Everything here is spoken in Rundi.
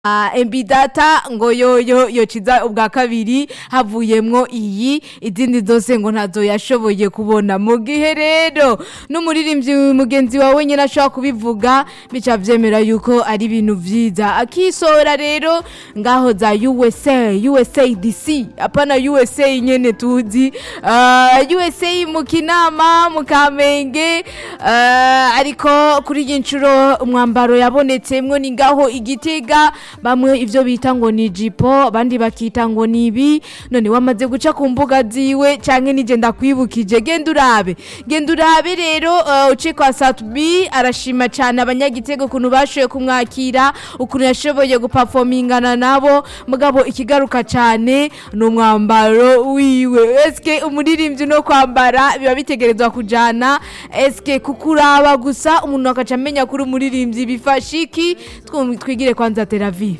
MB data ngo yoyo yociza ubwa kabiri havuyemwo iyi izindi zose ngo ntazo yashoboye kubona mu gihe rero n'umuririmbyi mugenzi wawe nyine ashobora kubivuga bica vyemera yuko ari ibintu vyiza akisora rero ngaho za USA USA DC apana USA nyene tuzi uh, USA mu kinama mu kamenge uh, ariko kuri iyi nshuro umwambaro yabonetsemwo ni ngaho igitega bamwe ivyo bita ngo ni jipo abandi bakita ngo ni ibi none wamaze guca ku mbuga ziwe canke nije ndakwibukije genda urabe genda urabe rero uh, uce kwa Satbi arashima cane abanyagitego ukuntu bashoboye kumwakira ukuntu yashoboye guperformingana nabo mugabo ikigaruka cane ni umwambaro wiwe eske umuririmbyi no kwambara biba bitegerezwa kujana eske kukuraba gusa umuntu akaca amenya kuri umuririmbyi bifasha iki Twum- twigire kwanza teravi